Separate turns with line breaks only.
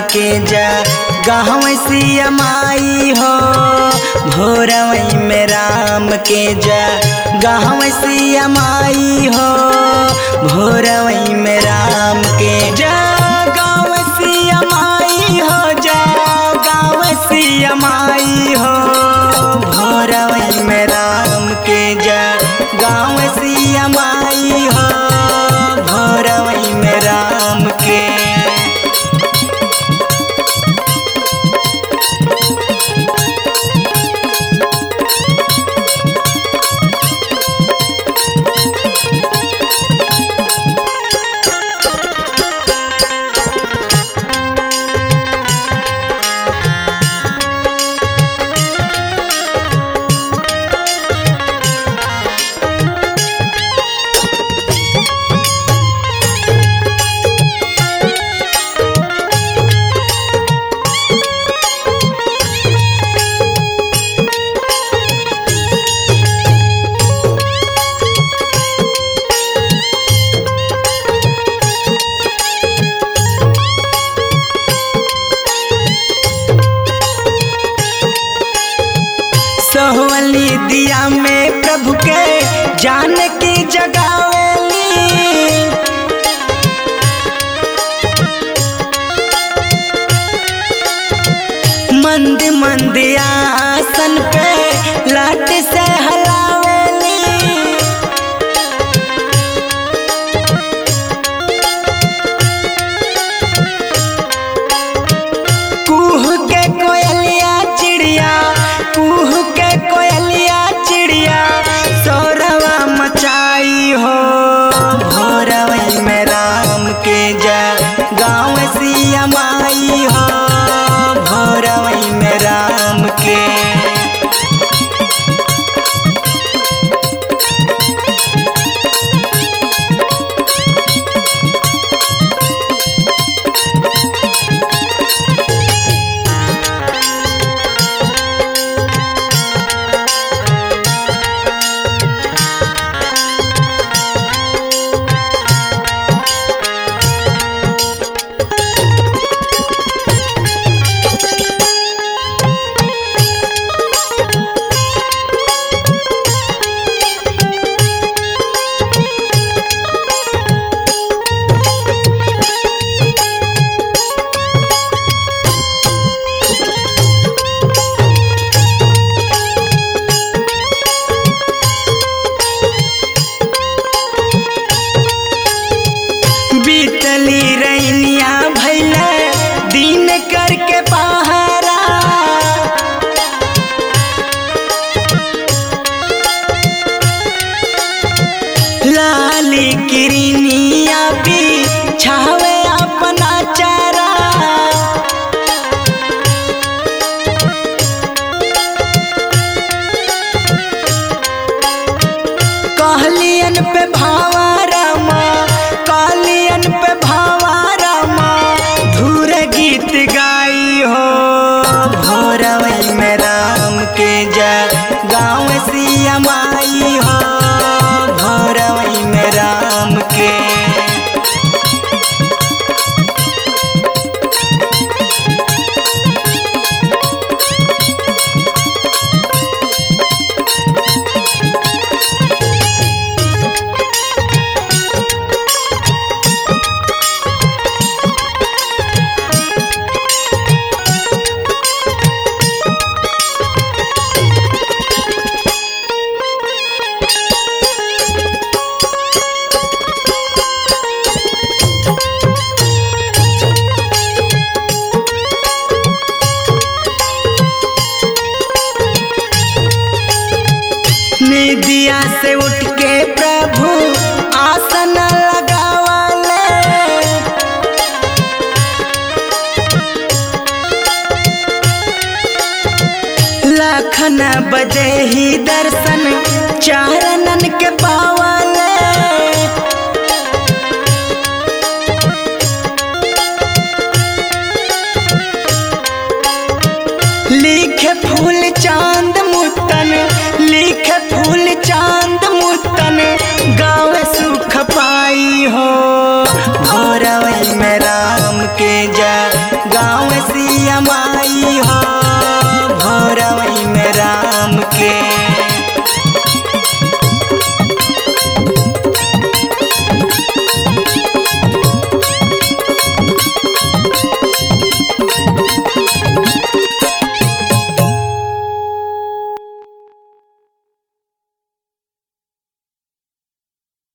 के जा गाँव सिया माई हो भोरवई में राम के जा गाँव सिया माई हो भोरवई में राम के जा गाँव सिया माई हो जा गाँव सिया माई हो भोरवई में राम के जा गाँव सिया माई हो भोरवई में राम के सोहवली दिया में प्रभु के जान की जगावेली मंद मंद आसन पे लाट से हलावेली कुह के कोयलिया चिड़िया कुह के कोयलिया चिड़िया सौरवा मचाई हो भोरवई में राम के जा गाँव सिया माई हो भोरवई में राम के बीतली रैनिया भैले दिन करके पहारा लाली किरनिया भी छावे अपना चारा कहलियन पे भावा रामा कहलियन पे भावा रामा धूर गीत गाई हो भोरवई में राम के जा गाँव सिया माई हो भोरवई में राम के निदिया से उठ के प्रभु आसन लगावाले लखन बजे ही दर्शन चारणन के पावाले लिखे फूल चांद